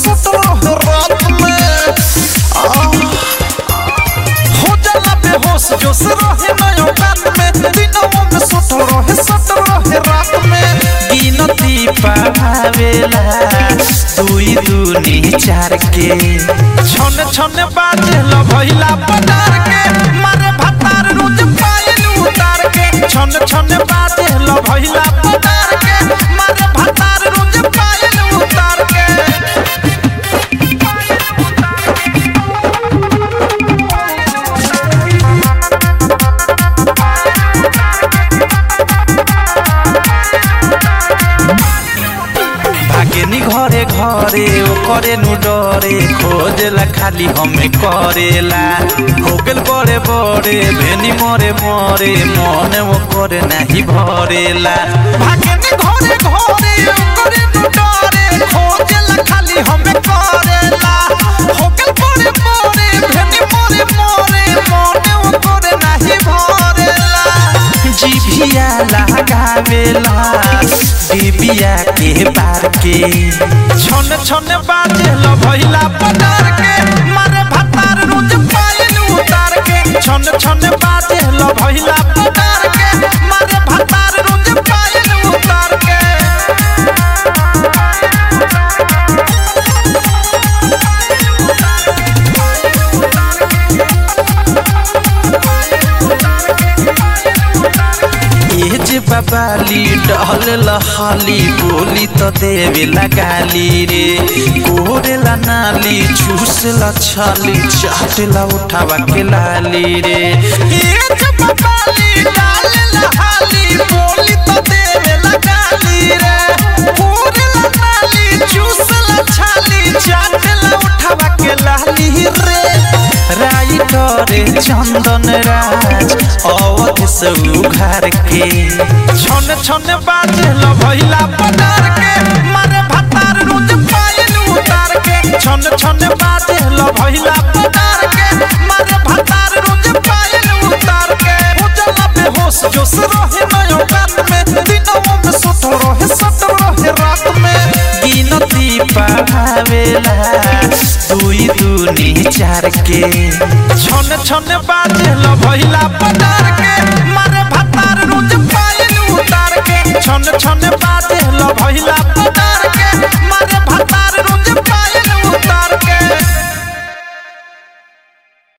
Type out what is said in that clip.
सुत रहे रात में आ, हो जाला बेहोश जोश रहे नयो कान में दिनों में सुत रहे सुत रहे रात में गिनती पावेला दुई दूनी चार के छन छन बाजे ल भइला पटार के मारे भतार रोज पायल उतार के छन छन बाजे ल भइला पटार के मारे भतार रोज पायल उतार के भागेनी घरे घरे ओ करे नु डरे खोजेला खाली हमें करेला हो गेल बड़े बड़े भेनी मरे मरे मन वो करे नाही भरेला भागेनी घरे घरे ओ करे नु डरे खोजेला खाली हमें करेला हो गेल बड़े बड़े भेनी मरे मरे मन वो करे नाही भरेला जिभिया लगावेला डिबिया के बार के छन छन बाजे ल भइला पटार के मारे भतार रोज पायल उतार के छन छन बाजे ल भइला पटार के मारे भतार रोज पायल उतार के ए जे बाबाली डहल लहाली बोली तो देवे लगाली रे कोरेला नाली चूसला छाली चाटला उठावा के लाली रे ए जे बाबाली डाल लहाली बोली तो देवे लगाली रे कोरेला नाली चूसला छाली चाटला उठावा के लाली रे राइटरे चंदन राज अवध से उघार के छन छन बाजे ल भइला पटार के मारे भतार रोज पायल उतार के छन छन बाजे ल भइला पटार के मारे भतार रोज पायल उतार के हो जाला बेहोश जोश रहे नयो कान में दिनों में सुत रहे सुत रहे रात में गिनती पावेला दुई दूनी चार के छन छन बाजे ल भइला पटार के मारे भतार रोज पायल उतार के छन छन बाजे ल भइला पटार